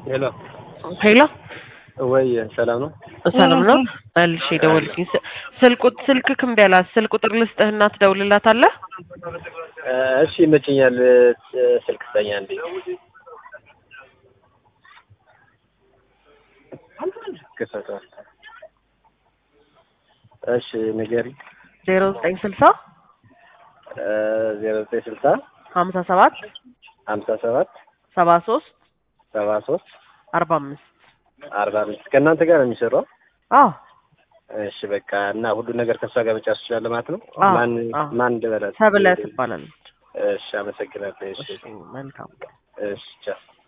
ሄሎ ሄሎ ወይ ሰላም ነው? ሰላም ነው። መልሼ ደወልኩኝ። ስ- ስልክ ቁጥ- ስልክክ እምቢ አላት። ስልክ ቁጥር ልስጥህና ትደውልላታለህ? እ፣ እሺ ይመችኛል። እ፣ ስልክ ስጠኝ አንዴ። ክፈተዋል። እሺ ንገሪ። ዜሮ ዘጠኝ ስልሳ ዜሮ ዘጠኝ ስልሳ ሀምሳ ሰባት ሀምሳ ሰባት ሰባ ሶስት ሰባ ሶስት አርባ አምስት አርባ አምስት ከእናንተ ጋር ነው የሚሰራው? አዎ እሺ በቃ እና ሁሉ ነገር ከእሷ ጋር መጫወት ትችላለህ ማለት ነው? አዎ፣ ማን አዎ። ማን እንድበላት? ሰብለ ትባላለች። እሺ አመሰግናለሁ። እሺ እሺ፣ መልካም እሺ ቻው።